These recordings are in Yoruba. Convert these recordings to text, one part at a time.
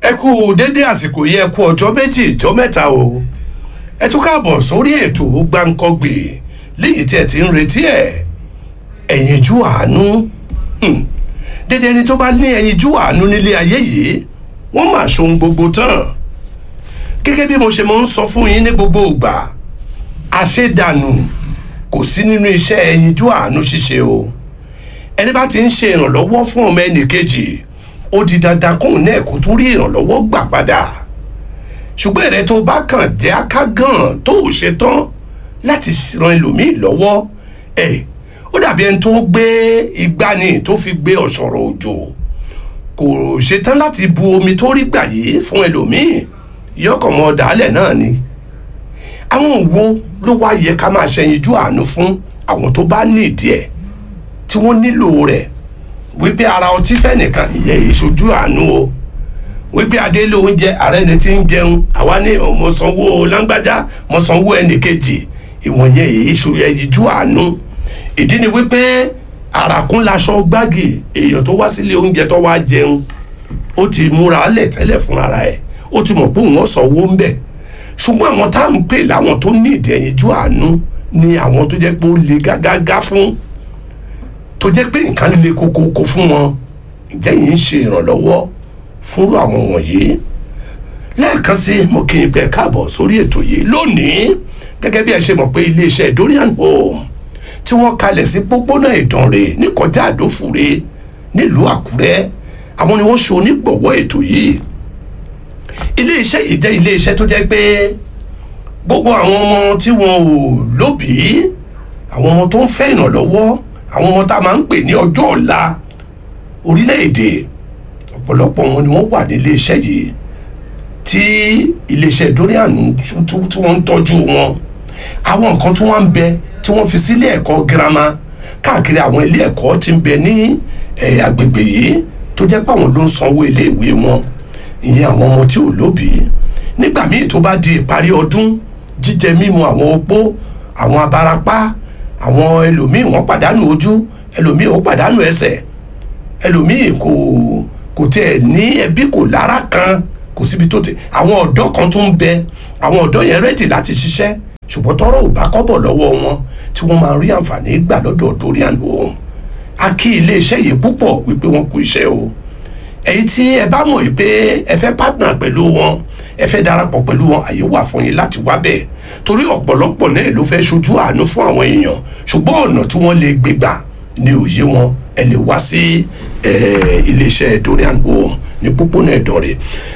ẹ kú dédé àsìkò yẹ kú ọjọ́ méjì ìjọ́ mẹ́ta o ẹ tún káàbọ̀ sórí ètò gbáǹkọ́gbè léyìí tí ẹ ti ń retí ẹ ẹ̀yinjú àánú Hmm. dédé ẹni tó bá ní ẹ̀yinjú àánú nílé ayé yìí wọ́n máa ṣohun gbogbo tán gẹ́gẹ́ bí mo ṣe máa ń sọ fún yín ní gbogbo ìgbà àṣedànù kò sí nínú iṣẹ́ ẹ̀yinjú àánú ṣíṣe o ẹni bá ti ń ṣe ìrànlọ́wọ́ fún ọmọ ẹnì kejì ó di dandan kóun náà kó tún rí ìrànlọ́wọ́ gbà padà ṣùgbọ́n ẹ̀rẹ́ tó bá kàn jẹ́ akágàn tó ò ṣe tán láti ran ẹlòmíì lọ́wọ́ ẹ̀ ó dàbí ẹni tó gbé ìgbani tó fi gbé ọ̀ṣọ̀rọ̀ òjò kò ṣetán láti bu omi tó rí gbà yìí fún ẹlòmíì yọkànmọ́ dàálẹ̀ náà ni àwọn wo ló wá yẹ ká máa ṣẹyinjú àánú fún àwọn tó bá ní ìdí ẹ̀ tí wọ́n nílò rẹ̀ wípé ara ọtí fẹ́ nìkan ìyẹn ìṣojú àánú o wípé adélé oúnjẹ ààrẹ ni ti ń jẹun àwa ní mo sanwó lágbájá mo sanwó ẹnì kejì ìwọ̀n yẹn èyí ṣo ẹyinjú àánú ìdí ni wípé àràkún laṣọ gbági èèyàn tó wá sílé oúnjẹ tó wá jẹun ó ti múra lẹ̀ tẹ́lẹ̀ fún ara ẹ̀ ó ti mọ̀ pé òun sanwó ń bẹ̀ ṣùgbọ́n àwọn tá à ń pè láwọn tó ní ìdí ẹyinjú àánú ni àwọn tó jẹ́ pé ó le gágágá fún tó jẹ́ pé nǹkan le kókókó fún wọn ǹjẹ́ yìí ń ṣe ìrànlọ́wọ́ fúnrú àwọn wọ̀nyí lẹ́ẹ̀kan sí mo kí n pẹ́ káàbọ̀ sórí ètò yìí lónìí gẹ́gẹ́ bí ẹ ṣe mọ̀ pé iléeṣẹ́ Dorian Home tí wọ́n kalẹ̀ sí pópónà Ìdànrè ní kọjá Àdófùre nílùú Àkúrẹ́ àwọn ni wọ́n ṣe onígbọ̀wọ́ ètò yìí iléeṣẹ́ yìí jẹ́ iléeṣẹ́ tó jẹ́ pé gbogbo àwọn ọmọ tí wọn ò lóbìí àwọn ọmọ tó ń fẹ́ ìrànlọ́wọ́ àwọn ọmọ tá a máa ń pè ní ọjọ́ ọ̀la orílẹ̀-èdè ọ̀pọ̀lọpọ̀ wọn ni wọ́n wà nílé iṣẹ́ yìí tí iléeṣẹ́ Dorian tí wọ́n ń tọ́jú wọn àwọn nǹkan tí wọ́n ń bẹ tí wọ́n fi sílé ẹ̀kọ́ girama káàkiri àwọn ilé ẹ̀kọ́ tí ń bẹ ní agbègbè yìí tó jẹ́ pé àwọn ló ń sanwó iléèwé wọn ìyẹn àwọn ọmọ tí ò lóbìí nígbà míì tó bá di ìparí ọdún jíjẹ mímu àwọn opó àwọn abarapá àwọn ẹlòmíì wọ́n pàdánù ojú ẹlòmíì wọ́n pàdánù ẹsẹ̀ ẹlòmíì kò kò tiẹ̀ ní ẹbí kò lára kan kò síbi tó ti àwọn ọ̀dọ́ kan tún ń bẹ àwọn ọ̀dọ́ yẹn rẹ́dì láti ṣiṣẹ́ ṣùgbọ́n tọ́rọ̀ ò bá kọ́bọ̀ lọ́wọ́ wọn tí wọ́n máa rí àǹfààní gbà lọ́dọ̀ Dorian Home a kí iléeṣẹ́ yìí púpọ̀ wípé wọ́n kú iṣẹ́ o èyí tí ẹ bá mọ̀ wípé ẹ fẹ́ partner pẹ̀lú wọn ẹ fẹ́ darapọ̀ pẹ̀lú wọn àyè wà fún yín láti wá bẹ́ẹ̀ torí ọ̀pọ̀lọpọ̀ náà ló fẹ́ ṣojú àánú fún àwọn èèyàn ṣùgbọ́n ọ̀nà tí wọ́n lè gbé gbà ní òye wọn ẹ lè wá sí iléeṣẹ́ Dorian Home ní pópónà Ìdànrè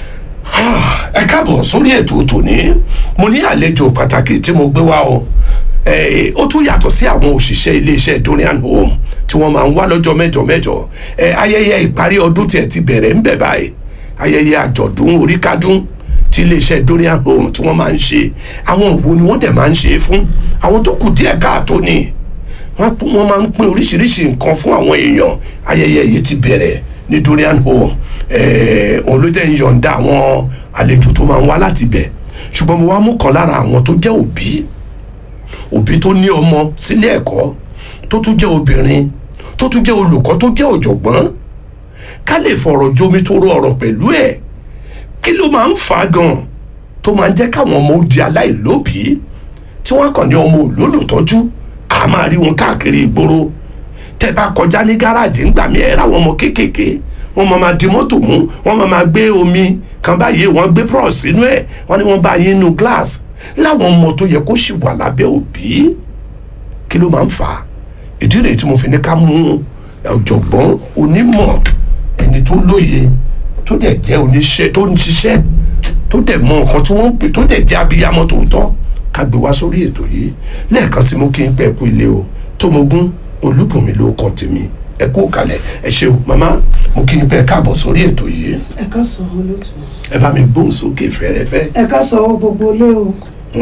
ẹ káàbọ̀ sórí ètò tòní mo ní àlejò pàtàkì tí mo gbé wá o ó tún yàtọ̀ sí àwọn òṣìṣẹ́ iléeṣẹ́ Dorian Home tí wọ́n máa ń wá lọ́jọ́ mẹ́jọ mẹ́jọ ayẹyẹ ìparí ọdún tiẹ̀ ti bẹ̀rẹ̀ ń bẹ̀ báyìí ayẹyẹ àjọ̀dún oríkádún tí iléeṣẹ́ Dorian Home tí wọ́n máa ń ṣe àwọn òwò ni wọ́n dẹ̀ máa ń ṣe fún àwọn tó kù díẹ̀ káàtó ni wọ́n máa ń pín oríṣiríṣi nǹkan fún àwọn èèyàn ayẹyẹ yìí ti bẹ̀rẹ̀ ní Dorian Home òun ló jẹ́ ìyọ̀ǹda àwọn àlejò tó máa ń wá láti bẹ̀ ṣùgbọ́n mo wá mú kan lára àwọn tó jẹ́ òbí òbí tó ní ọmọ sílé ẹ̀kọ́ tó tún jẹ́ obìnrin tó tún jẹ́ olùkọ́ tó jẹ́ ọ̀jọ̀gbọ́n ká lè fọ̀rọ̀ jomi tó rọ ọ̀rọ̀ pẹ̀lú ẹ̀ kí ló máa ń fà á gan tó máa ń jẹ́ káwọn ọmọ ó di aláìlóbìí tí wọ́n kàn ní ọmọ olólùtọ́jú a máa rí wọn káàkiri ìgboro tẹ́ bá kọjá ní gáràjì ńgbà mí ẹ̀ ráwọn ọmọ kéékèèké wọ́n máa máa di mọ́tò mú wọ́n máa máa gbé omi kan báyìí wọ́n gbé pros sínú ẹ̀ wọ́n ní wọ́n bá yín nu glass láwọn ọmọ tó yẹ kó sì wà lábẹ́ òbí kí ló máa ń fà á ìdí rèé tí mo fi ní ká mú ọ̀jọ̀gbọ́n onímọ̀ ẹni tó lóye tó dẹ̀ jẹ́ oníṣẹ́ tó ń ṣiṣẹ́ tó dẹ̀ mọ nǹkan tí wọ́n ń pè tó dẹ̀ jẹ́ abiyamọ tòótọ́ ká gbé wá sórí ètò yìí lẹ́ẹ̀kan sí mo kí n pẹ́ kú ilé o Tómogún Olúbùnmi ló kọ́ tèmi ẹ kú kalẹ̀ ẹ ṣeun màmá mo kí n pẹ́ káàbọ̀ sórí ètò yìí ẹ ká sọ ọ lótú. ẹ bá mi gbóhùn sókè fẹ́rẹ́fẹ́. ẹ ká sọ ọ gbogbo ilé o.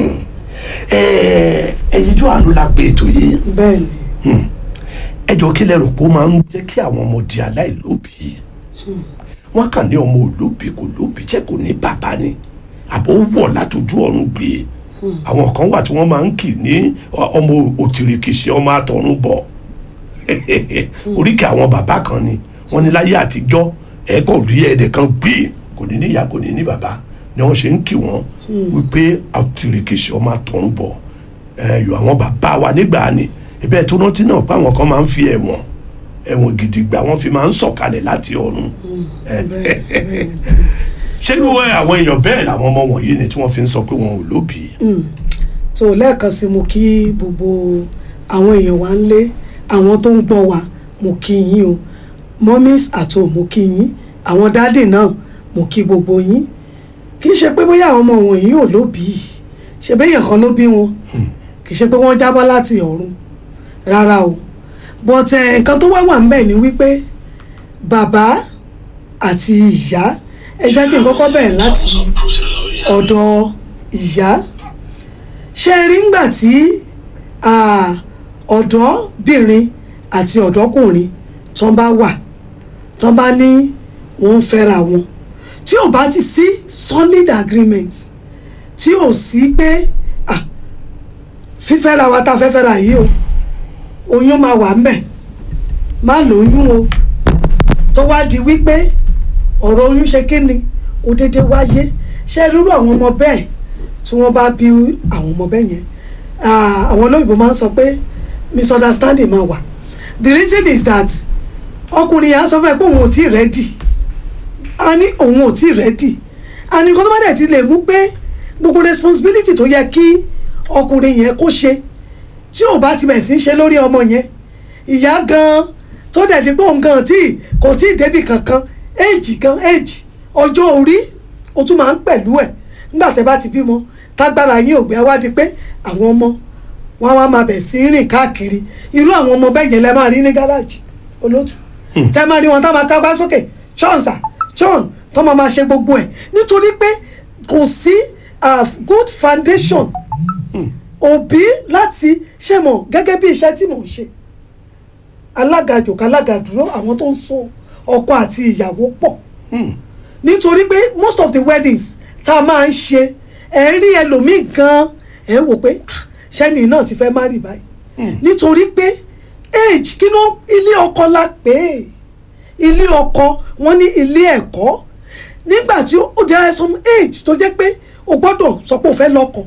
ẹyinjú àánú la pè ètò yìí bẹ́ẹ̀ ni ẹ jọ kí lẹ rò pé ó máa ń jẹ́ kí àwọn ọmọ di aláìlóbìí wọ́n kàn ní ọmọ olóbìí kò lóbìí jẹ́ kò ní bàbá ni àbò wọ̀ látòjú ọ̀run gbé àwọn kan wà tí wọ́n máa ń kì ní ọmọ òtìrìkìṣì ọmọ àtọ̀run bọ̀ oríkì àwọn bàbá kan ni wọ́n ní láyé àtijọ́ ẹ kò rí ẹnìkan gbé kò ní níyà kò ní ní bàbá ni wọ́n ṣe ń kí wọ́n wípé àtìrìkìṣẹ́ ọmọ àtọ̀ ń bọ̀ ẹ̀yọ̀ àwọn bàbá wa nígbà ni ibẹ̀ tó rántí náà pé àwọn kan máa ń fi ẹ̀wọ̀n ẹ̀wọ̀n gidigba wọ́n fi máa ń sọ̀kalẹ̀ láti ọ̀run ṣé irú àwọn èèyàn bẹ́ẹ̀ làwọn ọmọ wọ̀nyí ni tí wọ́n fi ń sọ pé wọn ò lóbìí tó lẹ́ẹ̀kan sí mo kí gbogbo àwọn èèyàn wa ń lé àwọn tó ń gbọ́ wa mo kí yín o mummies at home mo kí yín àwọn dáàdì náà mo kí gbogbo yín kì í ṣe pé bóyá àwọn ọmọ wọ̀nyí ò lóbìí ṣe béèyàn kan ló bí wọn kì í ṣe pé wọ́n jábọ́ láti ọ̀run rárá o but eh, nǹkan tó wá wà ń bẹ̀ ni wípé bàbá àti ìyá ẹ jẹ́ kí n kọ́kọ́ bẹ̀rẹ̀ láti ọ̀dọ̀ ìyá ṣe rí ngbà tí ah, ọ̀dọ́bìnrin àti ọ̀dọ́kùnrin tó bá wà tó bá ní wọ́n ń fẹ́ra wọn tí ò bá ti sí solid agreement tí ò sí pé ah, fífẹ́ra wa tá a fẹ́ fẹ́ra yìí o oyún máa wà ńbẹ̀ má lóyún o tó wá di wípé ọ̀rọ̀ oyún ṣe kí ni ó déédéé wáyé ṣe rírú àwọn ọmọ bẹ́ẹ̀ tí wọ́n bá bí àwọn ọmọ bẹ́ẹ̀ yẹn ah, àwọn olóyìnbó máa ń sọ pé misunderstanding máa wà the reason is that ọkùnrin yẹn á sọ fún ẹ pé òun ò tí ì rẹ́dì a ní òun ò tí ì rẹ́dì a ní kó tó bá dẹ̀ ti lè mú pé gbogbo responsibility tó yẹ kí ọkùnrin yẹn kó ṣe tí ò bá ti bẹ̀ sí í ṣe lórí ọmọ yẹn ìyá gan tó dẹ̀ ti pé òun gan tí kò tí ì débì kankan éèjì gan éèjì ọjọ́ orí o tún máa ń pẹ̀lú ẹ̀ nígbà tẹ́ bá ti bímọ tágbára yín ò gbé wá di pé àwọn ọmọ wọn wá máa bẹ̀ sí í rìn káàkiri irú àwọn ọmọ bẹ́ẹ̀ yẹn lẹ máa rí ní gáràjì olótù tẹ́ máa rí wọn tá máa kágbá sókè chọ́ǹsà chọ́ǹ tó máa máa ṣe gbogbo ẹ̀ nítorí pé kò sí ah, good foundation òbí láti ṣe mọ̀ gẹ́gẹ́ bí iṣẹ́ tí mò ń ṣe alága jòkó alága dúró àwọn tó ń so ọkọ àti ìyàwó pọ̀ nítorí pé most of the weddings tá a máa ń ṣe ẹ rí ẹlòmíì gan ẹ wò pé ah, ṣẹ́ni náà ti fẹ́ má rí báyìí nítorí pé age kí ló ilé ọkọ la pè é ilé ọkọ wọn ní ilé ẹ̀kọ́ nígbà tí ó there is some age tó jẹ́ pé o gbọ́dọ̀ sọ pé o fẹ́ lọ́kọ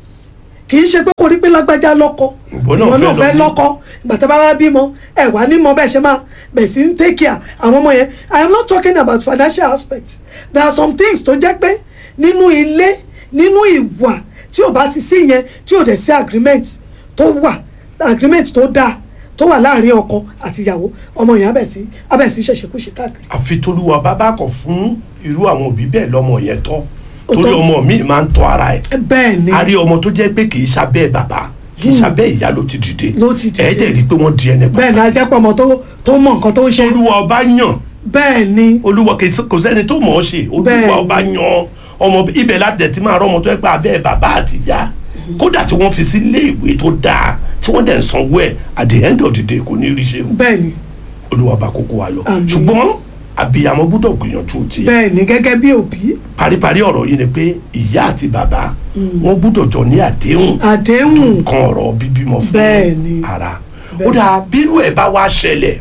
kì í ṣe pé kò rí pé lágbájá lọ́kọ Ìwọ náà fẹ́ fẹ́ lọ lọ́kọ ìgbà tí a bá wá bímọ ẹ wà ní mọ bẹ́ẹ̀ ṣe máa bẹ̀ sí ń take care àwọn ọmọ yẹn I am not talking about financial aspect there are some things tó jẹ́ pé nínú ilé nínú ìwà tí ò bá ti sí yẹn tí ò dẹ̀ sí agreement tó wà agreement tó dáa tó wà láàrin ọkọ àti ìyàwó ọmọ yẹn abẹ̀ sí abẹ̀ sí ṣẹ̀ṣẹ̀kúṣe káàkiri àfi tolúwa bàbá kọ fún irú àwọn òbí bẹ́ẹ̀ lọ́mọ yẹn tọ́ Ó torí tọ́. ọmọ mi máa ń tọ́ ara ẹ̀ bẹ́ẹ̀ ni a rí ọmọ tó jẹ́ pé kì í sábẹ́ bàbá kì í sábẹ́ ìyá ló ti dìde Ló ti dìde. ẹ̀ dẹ̀ rí i pé wọ́n di ẹni bẹ́ẹ̀ ni ajẹ́pọ̀ ọmọ tó tó mọ nǹkan tó ń ṣe olúwa ọba yàn bẹ́ẹ̀ ni olúwa kì í sí- kò sẹ́ni tó mọ̀ ọ́ ṣe Bẹ́ẹ̀ olúwa ni. ọba yan ọmọ ibẹ̀ láti ẹ̀ ti máa rọ́ ọmọ tó yẹ pé abẹ́ bàbá àti ìyá kódà tí wọ́n fi sí ilé ìwé tó dáa tí wọ́n dẹ̀ ń sanwó ẹ̀ at the end of the day kò ní rí ṣe o bẹ́ẹ̀ ni olúwa bá kókó ayọ̀ Àmín. ṣùgbọ́n àbíyamọ gbọ́dọ̀ gbìyànjú tiẹ̀ bẹ́ẹ̀ ni gẹ́gẹ́ bí òbí paríparí ọ̀rọ̀ yìí ni pé ìyá àti bàbá wọ́n gbọ́dọ̀ jọ ní àdéhùn àdéhùn kan ọ̀rọ̀ bíbímọ fún Bẹ́ẹ̀ ni. ara Bẹ́ẹ̀. ó dáa bírú ẹ̀ bá wá ṣẹlẹ̀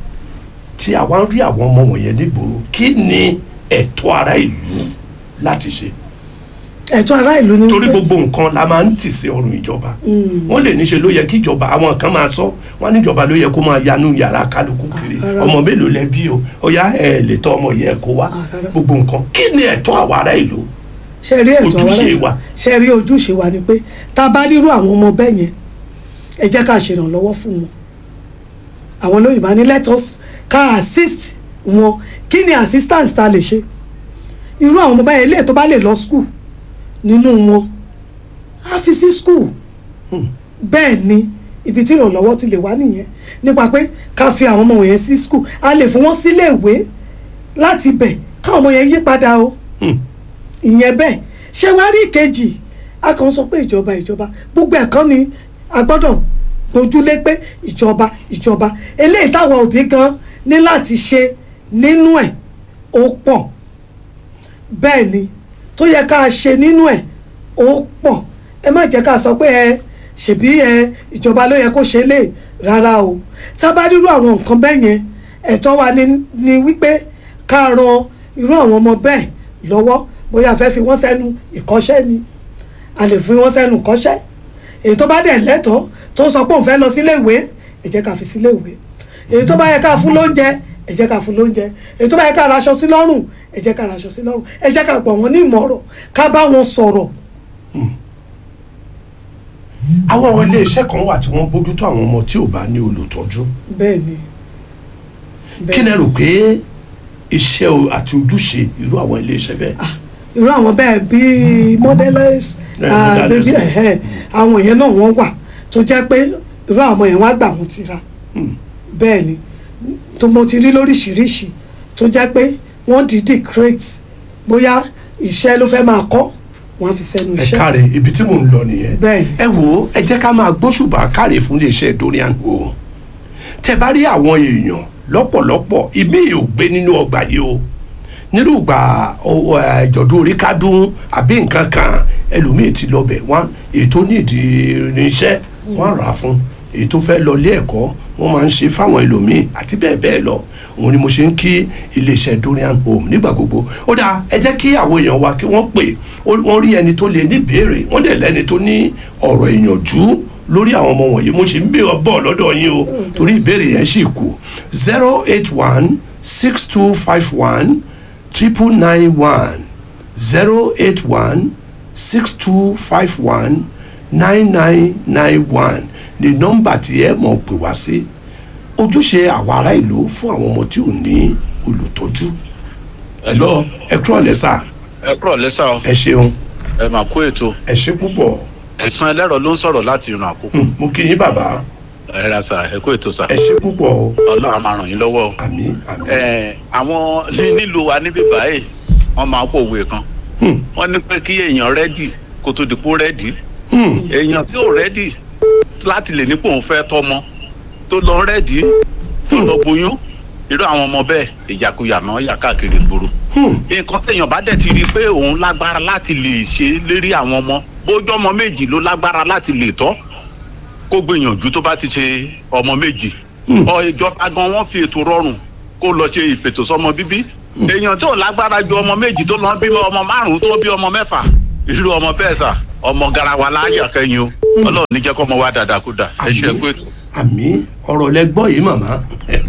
tí àwa ń rí àwọn ọmọ wọ̀nyẹn nígboro kí ni ẹ̀tọ́ ara ìlú láti ṣe ẹ̀tọ́ ará ìlú ni torí wípé- gbogbo nǹkan la máa ń tì sí ọrùn ìjọba wọ́n lè níṣe ló yẹ kí ìjọba àwọn kan máa sọ wọ́n ní ìjọba ló yẹ kó máa yanú yàrá kálukú kiri rárá. ọmọ mélòó lẹ bí o ó yá ẹ lè tọ́ ọmọ yẹ kó wá Ah, rárá. gbogbo nǹkan kí ni ẹ̀tọ́ àwa ará ìlú ṣe rí ẹ̀tọ́ ará ojúṣe ìlú wa. ṣe rí ojúṣe wa ni pé tá a bá rírú àwọn ọmọ bẹ́ẹ̀ yẹn ẹ jẹ́ ká ṣèrànlọ́wọ́ fún wọn àwọn olóyìnbá ní let us ká assist wọn kí ni assistance ta lè ṣe irú àwọn ọmọ bẹ́ẹ̀ ilé tó bá lè lọ school nínú wọn á fi sí school bẹ́ẹ̀ ni ibi tí ìrànlọ́wọ́ ti lè wá nìyẹn nípa pé ká fi àwọn ọmọ wọ̀nyẹn sí school a lè fún wọn sílé ìwé láti bẹ̀ káwọn ọmọ yẹn yí padà o ìyẹn bẹ́ẹ̀ ṣé wàá rí ìkejì a kàn sọ pé ìjọba ìjọba gbogbo ẹ̀kan ni a gbọ́dọ̀ gbójúlé pé ìjọba ìjọba eléyìí táwọn òbí gan ní láti ṣe nínú ẹ̀ ó pọ̀ bẹ́ẹ̀ ni tó yẹ ká ṣe nínú ẹ̀ ó pọ̀ ẹ má jẹ́ ká sọ pé ẹ ṣèbí ẹ ìjọba ló yẹ kó ṣe lè rárá o tá a bá rírú àwọn nǹkan bẹ́ẹ̀ yẹn ẹ̀tọ́ wa ni, ni wípé ká ran irú àwọn ọmọ bẹ́ẹ̀ lọ́wọ́ bóyá a fẹ́ fi wọ́n sẹ́nu ìkọ́ṣẹ́ ni a lè fi wọ́n sẹ́nu ìkọ́ṣẹ́ èyí tó bá dẹ̀ lẹ́tọ̀ọ́ tó sọ pé òun fẹ́ lọ sílé ìwé ẹ jẹ́ ká fi sílé ìwé èyí tó bá yẹ ká fún lóúnjẹ ẹ jẹ́ ká fún lóúnjẹ èyí tó bá yẹ ká raṣọ sí lọ́rùn ẹ jẹ́ ká raṣọ sí lọ́rùn ẹ jẹ́ ká gbọ́ wọn ní ìmọ̀ràn ká bá wọn sọ̀rọ̀ àwọn iléeṣẹ́ kan wà tí wọ́n bójútó àwọn ọmọ tí ò bá ní olùtọ́jú bẹ́ẹ̀ ni kí lẹ rò pé iṣẹ́ o- àti ojúṣe irú àwọn iléeṣẹ́ bẹ́ẹ̀ irú àwọn bẹ́ẹ̀ bíi modelers Yeah, ah, modelers. baby ẹ̀hẹ́ àwọn yẹn náà wọ́n wà tó jẹ́ pé irú àwọn yẹn wá gbà wọ́n ti ra bẹ́ẹ̀ ni tó mo ti rí lóríṣiríṣi tó jẹ́ pé wọ́n dìídì crate bóyá iṣẹ́ ló fẹ́ máa kọ́ wọ́n á fi sẹ́nu ẹ iṣẹ́ káre ibi tí mò ń lọ nìyẹn Bẹ́ẹ̀ ni. ẹ wo ẹ jẹ́ ká máa gbóṣùbà káre fún iléeṣẹ́ Dorian Home tẹ bá rí àwọn èèyàn lọ́pọ̀lọpọ̀ ìmí ò gbé nínú ọgbà yìí o nínú ìgbà ìjọ̀dún orí kádùn àbí nǹkan kan ẹlòmíì ti lọ bẹ̀ wọ́n èyí tó nídìí irinṣẹ́ wọ́n rà á fún èyí tó fẹ́ lọ ilé ẹ̀kọ́ wọ́n máa ń ṣe fáwọn ẹlòmíì àti bẹ́ẹ̀ bẹ́ẹ̀ lọ òun ni mo ṣe ń kí iléeṣẹ́ Dorian Home nígbà gbogbo ó dáa ẹ jẹ́ kí àwọn èèyàn wa kí wọ́n pè ó- wọ́n rí ẹni tó lè ní ìbéèrè wọ́n dẹ̀ lẹ́ni tó ní ọ̀rọ̀ ìyànjú lórí àwọn ọmọ wọ̀nyí mo ṣe ń bè ọ́ bọ̀ lọ́dọ̀ yín o torí ìbéèrè yẹn sì kù zero eight one six two five one triple nine one zero eight one six two five one nine nine nine one ni nọ́mbà tí ẹ mọ̀ pè wá sí ojúṣe àwọn ará ìlú fún àwọn ọmọ tí ò ní olùtọ́jú ẹ lọ ẹ kúrò lẹ́sà ẹ kúrọ̀ lẹ́sà o ẹ ṣeun ẹ mà kó ètò ẹ ṣe púpọ̀ ẹ̀sán ẹlẹ́rọ ló ń sọ̀rọ̀ láti ìrìn àkókò Hmm, mo kí yín bàbá ẹ ra sà ẹ kó ètò sà ẹ ṣe púpọ̀ o ọlọ́run á máa ràn yín lọ́wọ́ o. àmín àmín ẹ àwọn ní- nílùú wa níbí báyìí wọ́n máa ń pòwe kan Hmm, wọ́n ní pé kí èèyàn rẹ́dì kó tó dìpó rẹ́dì hmm, èèyàn tí ò rẹ́dì láti lè nípò òun fẹ́ tọ́mọ tó lọ rẹ́dì tó lọ boyún irú àwọn ọmọ bẹ́ẹ̀ ìjàkuyà náà yà káàkiri ìgboro hmm, nǹkan téèyàn bá dẹ̀ ti rí i pé òun lágbára láti lè ṣe lérí àwọn ọmọ bójú ọmọ méjì ló lágbára láti lè tọ́ kó gbìyànjú tó bá ti ṣe ọmọ méjì Hmm. ọ ìjọba gan wọn fi ètò rọrùn kó lọ ṣe ìfètòsọ́mọ bíbí èèyàn tí ò lágbára ju ọmọ méjì tó lọ bí ọmọ márùn tó bí ọmọ mẹ́fà irú ọmọ bẹ́ẹ̀ sà ọmọ garawa láyà kẹ́yìn o ọlọ́run ní jẹ́ kọ́ ọmọ wa dáadáa kó dà ẹ ṣe é pé àmín ọ̀rọ̀ lẹ gbọ́ yìí màmá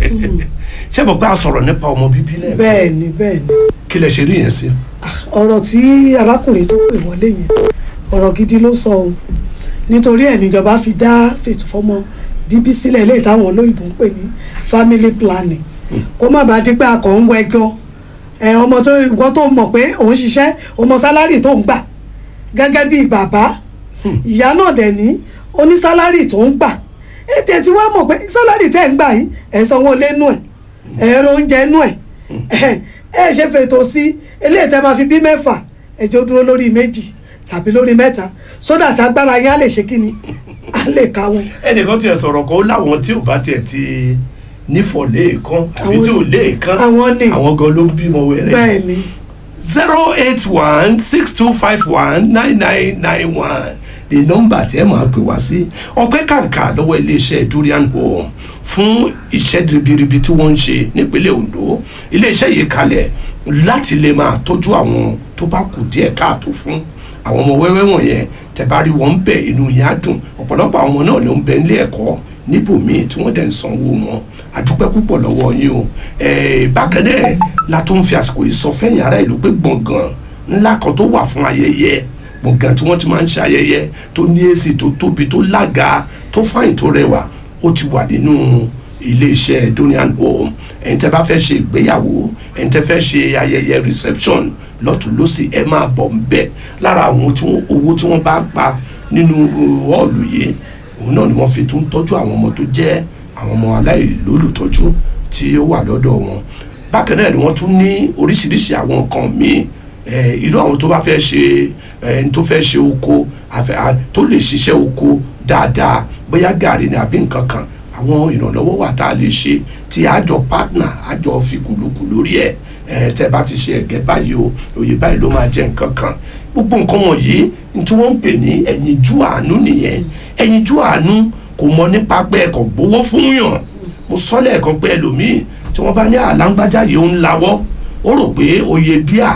ṣé mo gbà sọ̀rọ̀ nípa ọmọ bíbí lẹ́ẹ̀kan bẹ́ẹ̀ ni bẹ́ẹ̀ ni kí lẹ ṣe rí yẹn sí. ọ̀rọ̀ tí arákùnrin tó pè wọlé yẹn ọ̀rọ̀ gidi ló sọ o nítorí ẹ̀ níjọba fi dá fètò fọ́mọ bíbí sílẹ̀ ilé ìtàwọn olóyìnbó ń pè ní family planning kó má bàa di pé a kàn ń wẹjọ ẹ ọmọ tó ìwọ tó mọ̀ pé òun ṣiṣẹ́ ọmọ sálárì tó ń gbà gẹ́gẹ́ bíi bàbá ìyá náà dẹ̀ ní ó ní sálárì tó ń gbà ètè tí wàá mọ̀ pé sálárì tẹ̀ ń gbà yìí ẹ̀ sanwó lẹ́nu ẹ̀ ẹ̀rọ oúnjẹ inú ẹ̀ ẹ̀ ẹ̀ ṣe fètò sí eléyìí tẹ́ máa fi bí mẹ́fà ẹ̀jẹ̀ ó dúró lórí méjì tàbí lórí mẹ́ta sódà tí agbára yín á lè ṣe kíni á lè ká wọn. ẹnìkan tiẹ̀ sọ̀rọ̀ kan ó láwọn tí ò bá tiẹ̀ ti nífọ̀ léèkan àbí Àwọn tí ò ni- léèkan àwọn ni. àwọn gan ló ń bímọ wẹ̀rẹ̀. bẹ́ẹ̀ ni zero eight one six two five one nine nine nine one ni nọ́mbà tí ẹ máa pè wá sí ọpẹ́ kàǹkà lọ́wọ́ iléeṣẹ́ Dorian Home fún iṣẹ́ ribiribi tí wọ́n ń ṣe nípínlẹ̀ Ondo iléeṣẹ́ yìí kalẹ̀ láti lè máa tọ́jú àwọn tó bá kù díẹ̀ káàtó fún àwọn ọmọ wẹ́wẹ́ wọ̀nyẹn tẹ̀bárí wọn bẹ̀ inú yẹn á dùn ọ̀pọ̀lọpọ̀ àwọn ọmọ náà ló ń bẹ nílé ẹ̀kọ́ níbòmíì tí wọ́n dẹ̀ ń sanwó wọn àdúpẹ́ púpọ̀ lọ́wọ́ yín o ẹ̀ẹ́ bákan náà la tó ń fi àsìkò yìí sọ fẹ́yìn ará ìlú pé gbọ̀ngàn ńlá kan tó wà fún ayẹyẹ gbọ̀ngàn tí wọ́n ti máa ń ṣe ayẹyẹ tó ní èsì tó tóbi tó lága tó fáyìn tó rẹwà ó ti wà nínú iléeṣẹ́ Dorian Home ẹ̀yin tẹ́ bá fẹ́ ṣe ìgbéyàwó ẹ̀yin tẹ́ fẹ́ ṣe ayẹyẹ reception lọ́tún lọ́sì ẹ máa bọ̀ ń bẹ̀ lára àwọn tí wọ́n- owó tí wọ́n bá pa nínú họ́ọ̀lù yìí òun náà ni wọ́n fi tún tọ́jú àwọn ọmọ tó jẹ́ àwọn ọmọ aláìlólùtọ́jú tí ó wà lọ́dọ̀ wọn bákan náà ni wọ́n tún ní oríṣiríṣi àwọn nǹkan míì eh, irú àwọn tó bá fẹ́ ṣe eh, tó fẹ́ ṣe oko àfẹ́- à- tó lè ṣiṣẹ́ oko dáadáa bóyá gàrí ni àbí nǹkan kan àwọn ìrànlọ́wọ́ wà tá a lè ṣe tí àjọ partner àjọ fi kùlùkù lórí ẹ̀ ẹ̀ tẹ́ bá ti ṣe ẹ̀gẹ́ báyìí o òye báyìí ló máa jẹ nǹkan kan gbogbo nǹkan wọ̀nyí ní tí wọ́n ń pè ní ẹ̀yinjú àánú nìyẹn ẹ̀yinjú àánú kò mọ nípa pé ẹ̀kọ́ gbowó fún yàn mo sọ lẹ́ẹ̀kan pé ẹlòmíì tí wọ́n bá ní àlágbájá yìí ó ń lawọ́ ó rò pé oyè bíà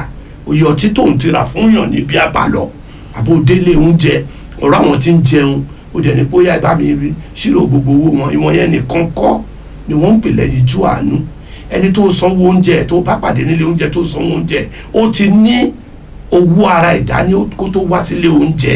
òye ọtí tó ń tira fún yàn níbi àbálọ àbò délé oúnjẹ ọ̀rọ̀ àwọn tí ń jẹun ó dẹ̀ ní bóyá ìbá mi rí ṣírò gbogbo owó wọn ìwọ̀n yẹn nìkan kọ́ ni wọ́n ń pè lẹ́yìn ju àánú ẹni tó sanwó oúnjẹ tó bá pàdé nílé oúnjẹ tó sanwó oúnjẹ ó ti ní owó ara ìdání kó tó wá sílé oúnjẹ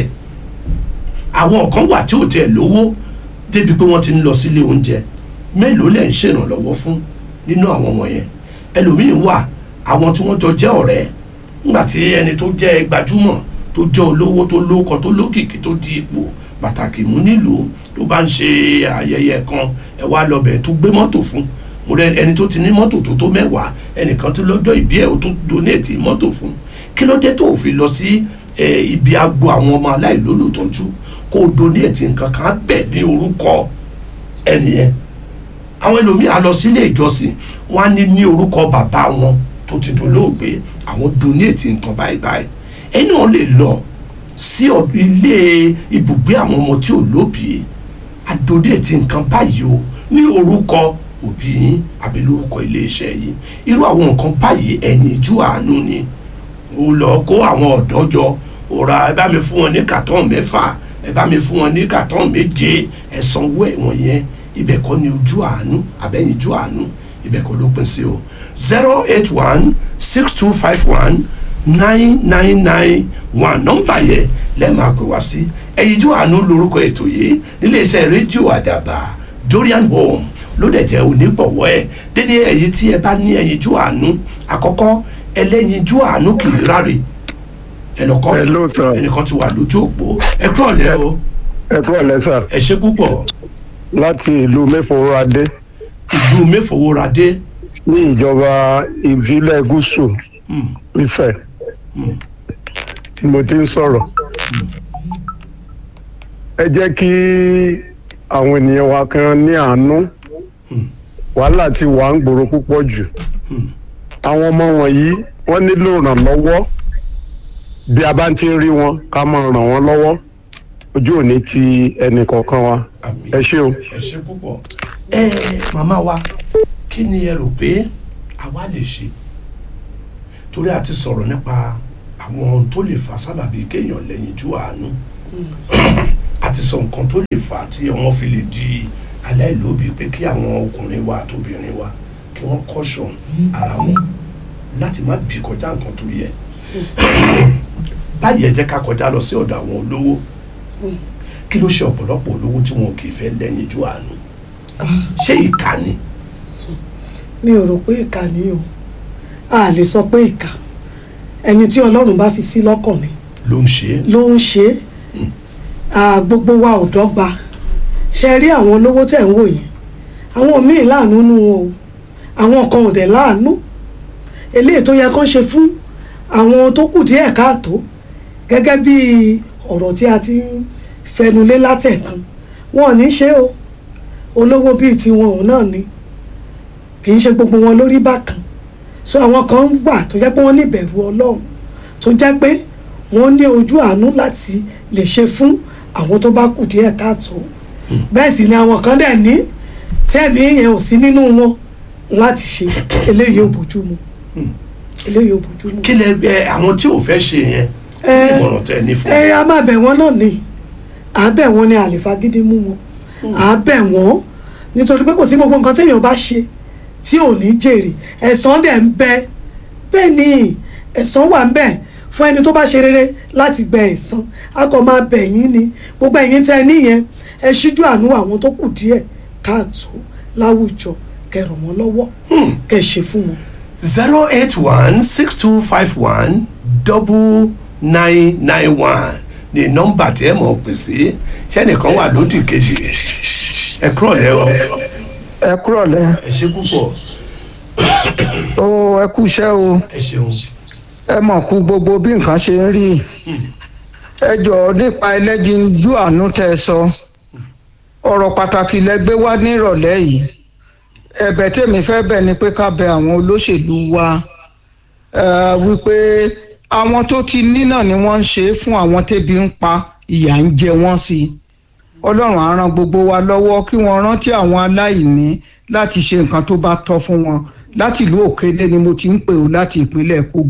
àwọn kan wà tí ò tẹ̀ lówó débi pé wọ́n ti ń lọ sílé oúnjẹ mélòó lẹ̀ ń ṣèrànlọ́wọ́ fún nínú àwọn wọ̀nyẹn ẹlòmíín wà àwọn tí wọ́n jọ jẹ́ ọ̀rẹ́ nígbà tí ẹni tó jẹ́ gbajúmọ̀ tó jẹ́ olówó tó lóko tó lókìkí tó di ipò pàtàkì mú nílùú tó bá ń ṣe ayẹyẹ kan ẹ wá lọ bẹ̀ tó gbé mọ́tò fún mo rẹ ẹni tó ti ní mọ́tò tó tó mẹ́wàá ẹnìkan tó lọ́jọ́ ìbí ẹ̀ ó tún donate mọ́tò fún kí ló dé tó fi lọ sí ibi agbo àwọn ọmọ aláìlólùtọ́jú kó o donate nǹkan kan bẹ̀ ní orúkọ ẹnìyẹn àwọn ẹlòmíì á lọ sílé ìjọsìn wọn á ní ní orúkọ bàbá wọn tó ti dolóògbé àwọn donate nǹkan báyìí báyìí ẹni wọn lè lọ sí ilé ibùgbé àwọn ọmọ tí ò lóbìí á donate nǹkan báyìí o ní orúkọ òbí yín àbí lórúkọ iléeṣẹ́ yìí irú àwọn nǹkan báyìí ẹ̀yìn ìjú àánú ni ó lọ kó àwọn ọ̀dọ́ jọ òrà ẹ bá mi fún wọn ní kàtọ́n mẹ́fà ẹ bá mi fún wọn ní kàtọ́n méje ẹ sanwó ẹ̀wọ̀n yẹn ibẹ̀ kọ́ ni ojú àánú àbẹ́yìn ojú àánú ibẹ̀ kọ́ ló pín sí o zero eight one six two five one nine nine nine one nọ́mbà yẹn lẹ́ẹ̀ máa pè wá sí ẹ̀yìn ojú àánú lórúkọ ètò yìí níléeṣẹ́ rédíò àdàbà Dorian Home ló dẹ̀ jẹ́ onígbọ̀wọ́ ẹ̀ dédé ẹ̀yìn tí ẹ bá ní ẹ̀yìn ojú àánú àkọ́kọ́ ẹlẹ́yin ojú àánú kì í ráre ẹnìkan Hello, sir. ẹnìkan ti wà lójú òpó ẹ kúrò lẹ́ o ẹ kúrò lẹ́sà ẹ ṣe púpọ̀ láti ìlú mẹ́fọ̀ọ́radé ìlú mẹ́fọwọ́radé ní ìjọba ìbílẹ̀ gúúsù Mm. Ifẹ̀ Mm. tí mo ti ń sọ̀rọ̀. ẹ jẹ́ kí àwọn ènìyàn wa kan ní àánú Mm. wàhálà ti wà ń gbòòrò púpọ̀ jù Mm. àwọn ọmọ wọ̀nyí wọ́n nílò ìrànlọ́wọ́ bí a bá ti ń rí wọn ká máa ràn wọ́n lọ́wọ́ ojú ò ní ti ẹnì kọ̀ọ̀kan wa àmín ẹ ṣé o. ẹ ṣe púpọ̀ ẹ màmá wa kí ni ẹ rò pé àwa lè ṣe torí a ti sọ̀rọ̀ nípa àwọn ohun tó lè fà sábàbí kéèyàn lẹ́yìn ju àánú a ti sọ nǹkan tó lè fà tí wọ́n fi lè di aláìlóbi pé kí àwọn ọkùnrin wa àtòbìnrin wa kí wọ́n kọ́ṣọ̀ ara wọn láti má bì kọjá nǹkan tó yẹ báyìí ẹ jẹ́ ká kọjá lọ sí ọ̀dọ̀ àwọn olówó kí ló ṣe ọ̀pọ̀lọpọ̀ olówó tí wọn kì í fẹ́ lẹ́yìn ju àánú ṣé ìkà ni mi ò rò pé ìkà ni o a lè sọ pé ìkà ẹni tí ọlọ́run bá fi sí lọ́kàn ni ló ń ṣe é ló ń ṣe é Ah, gbogbo wa ò dọ́gba ṣe rí àwọn olówó tẹ̀ ń wò yẹn àwọn míì láàánú nú wọn o àwọn kan ò dẹ̀ láàánú eléyìí tó yẹ kán ṣe fún àwọn tó kù díẹ̀ káàtó gẹ́gẹ́ bí ọ̀rọ̀ tí a ti ń fẹnulé látẹ̀kan wọn ò ní ṣe o olówó bíi tiwọn òun náà ni kì í ṣe gbogbo wọn lórí bákan so àwọn kan ń wà tó jẹ́ pé wọ́n ní ìbẹ̀rù ọlọ́run tó jẹ́ pé wọ́n ní ojú àánú láti lè ṣe fún àwọn tó bá kù díẹ̀ káàtó bẹ́ẹ̀ sì ni àwọn kan dẹ̀ ní tẹ́ẹ̀mí yẹn ò sí nínú wọn láti ṣe eléyìí ò bójú mu eléyìí ò bójú mu. kí lẹ ẹ àwọn tí ò fẹ́ ṣe yẹn kí Ẹ, ni ìmọ̀ràn tẹ ní fún ẹ a máa bẹ̀ wọ́n náà ni à á bẹ̀ wọ́n ni àlèfagídí mú wọn à á bẹ̀ wọ́n nítorí pé kò sí gbogbo nǹkan téèyàn bá ṣe tí ò ní jèrè ẹ̀san dẹ̀ ń bẹ bẹ́ẹ̀ ni ẹ̀san wà ń bẹ fún ẹni tó bá ṣe rere láti gbẹ ẹ̀san a kò máa bẹ̀ yín ni gbogbo ẹ̀yin tẹ́ ẹ níyẹn ẹ ṣíjú àánú àwọn tó kù díẹ̀ káàtó láwùjọ kẹ́ ràn wọ́n lọ́wọ́ kẹ́ ṣe fún wọn. zero eight one six two five one double nine nine one ní nọ́mbà tí ẹ mọ̀ pè sí sẹ́nìkan wà lódì kejì ẹ kúrọ̀ lẹ́ o ẹ kúrọ̀lẹ́ ẹ ṣe púpọ̀ ó ẹ kú iṣẹ́ o ẹ ṣeun ẹ mọ̀ kú gbogbo bí nǹkan ṣe ń rí ẹ jọ̀ọ́ nípa ẹlẹ́jinjú àánú tẹ́ ẹ sọ ọ̀rọ̀ pàtàkì lẹ gbé wá ní ìrọ̀lẹ́ yìí ẹ̀bẹ̀ tèmi fẹ́ bẹ̀ ni pé ká bẹ àwọn olóṣèlú wa eh, wípé àwọn tó ti ní náà ni wọ́n ń ṣe é fún àwọn tébi ń pa ìyà ń jẹ wọ́n sí i ọlọ́run á ran gbogbo wa lọ́wọ́ kí wọ́n rántí àwọn aláìní láti ṣe nǹkan tó bá tọ́ fún wọn láti ìlú òkèlè ni mo ti ń pè ó láti ìpínlẹ̀ kogi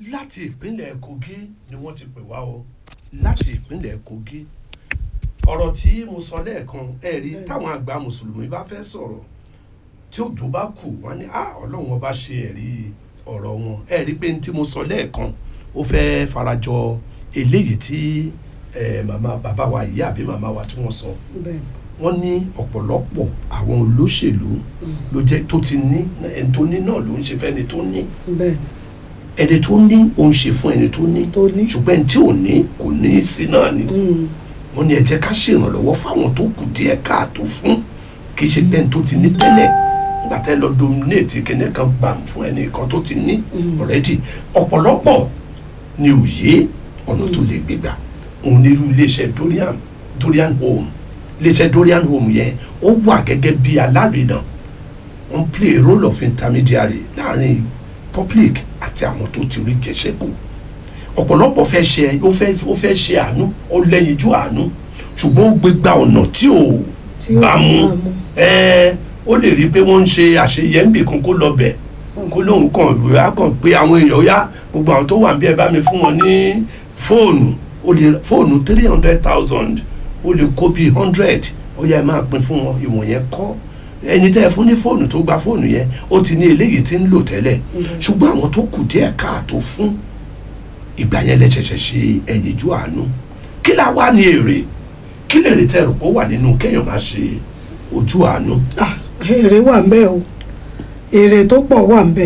láti ìpínlẹ̀ kogi ni wọ́n ti pè wá o láti ìpínlẹ̀ kogi ọ̀rọ̀ tí mo sọ lẹ́ẹ̀kan ẹ rí táwọn àgbà mùsùlùmí bá fẹ́ sọ̀rọ̀ tí òjò bá kù wọ́n ní ah ọlọ́run ọba ṣe ẹ̀rí ọ̀rọ̀ wọn ẹ rí pé ní tí mo sọ lẹ́ẹ̀kan ó fẹ́ farajọ eléyìí tí eh, màmá bàbá wa ìyá àbí màmá wa tí wọ́n sọ bẹ́ẹ̀ wọ́n ní ọ̀pọ̀lọpọ̀ àwọn olóṣèlú ló jẹ́ tó ti ní ẹni tó ní náà ló ń ṣe fẹ́ni tó ní bẹ́ẹ̀ ẹni tó ní ó ń ṣe fún ẹni tó ní tó ní. ṣùgbọ́n ẹni tí ò ní kò ní í sí náà ni Mm, wọ́n ní ẹ jẹ́ ká ṣèrànlọ́wọ́ fáwọn tó kù díẹ̀ káàtó fún kì í ṣe pé ẹni tó ti ní tẹ́lẹ̀ nígbà tẹ́ lọ dominate kíní kan gbà fún ẹni kan tó ti ní already ọ̀pọ̀lọpọ̀ ni òye ọ̀nà tó lè gbégbà òun ní irú iléeṣẹ́ Dorian Dorian Home iléeṣẹ́ Dorian Home yẹn ó wà gẹ́gẹ́ bí alárinà wọ́n play a role of intermediary láàrin public àti àwọn tó ti rí jẹ́sẹ́kù ọ̀pọ̀lọpọ̀ fẹ́ ṣe ó fẹ́ ó fẹ́ ṣe àánú ó lẹ́yinjú àánú ṣùgbọ́n ó gbé gba ọ̀nà tí ò Tí ò bá mu bá mu. ẹ ó lè rí i pé wọ́n ń ṣe àṣeyẹ ń bì kan kó lọ bẹ̀ kó lóun kàn ìwé á kàn pé àwọn èèyàn ó yá gbogbo àwọn tó wà ń bí ẹ bá mi fún wọn ní fóònù ó lè fóònù three hundred thousand ó lè kó bíi hundred ó yá ẹ máa pín fún wọn ìwọ̀n yẹn kọ́ ẹni tẹ́ ẹ fún ní fóònù tó gba fóònù yẹn ó ti ní eléyìí tí ń lò tẹ́lẹ̀ ṣùgbọ́n àwọn tó kù díẹ̀ káàtó fún ìgbà yẹn lẹ ṣẹ̀ṣẹ̀ ṣe ẹ̀yinjú àánú kí la wá ní èrè kí lè rí tẹrù pé ó wà nínú kéèyàn máa ṣe ojú àánú. ah èrè wà ń bẹ o èrè tó pọ̀ wà ń bẹ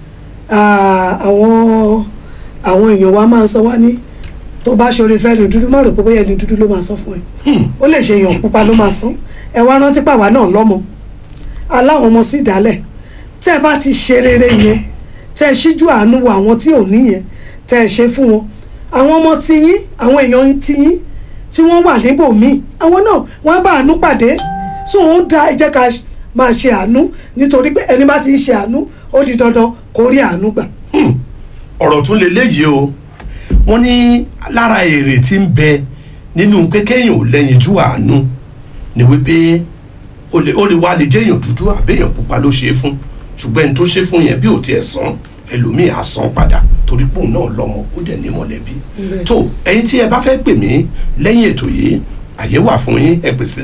Ah, àwọn àwọn èèyàn wa máa ń sọ wá ní tó bá ṣoore fẹ́ ni dúdú má rò pé bóyá ẹni dúdú ló máa sọ fún ẹ ó lè ṣe èèyàn pupa ló máa sán ẹ wá rántí pàwá náà lọ́mọ aláwọn ọmọ sí ìdálẹ̀ tẹ́ ẹ bá ti ṣe rere yẹn tẹ́ ẹ ṣíjú àánú wo àwọn tí ò ní yẹn tẹ́ ẹ ṣe fún wọn àwọn ọmọ tiyín àwọn èèyàn tiyín tí wọ́n wà níbòmíì àwọn náà wọ́n á bá àánú pàdé so ó dá ẹ jẹ́ ká máa ṣe àánú nítorí pé ẹni bá ti ń ṣe àánú ó di dandan kó rí àánú gbà. ọ̀rọ̀ tún lè léyìí o wọ́n ní lára èrè tí ń bẹ nínú pé kéèyàn ò lẹ́yinjú àánú ni wípé ó lè ó lè wá lè jẹ́ èèyàn dúdú àbí èèyàn pupa ló ṣe é fún ṣùgbọ́n ẹni tó ṣe fún yẹn bí ò tiẹ̀ san ẹlòmíì á san padà torí pé òun náà lọ́mọ ó dẹ̀ ní mọ̀lẹ́bí Bẹ́ẹ̀. tó ẹ̀yin tí ẹ bá fẹ́ pè mí lẹ́yìn ètò yìí àyè wà fún yín ẹ pèsè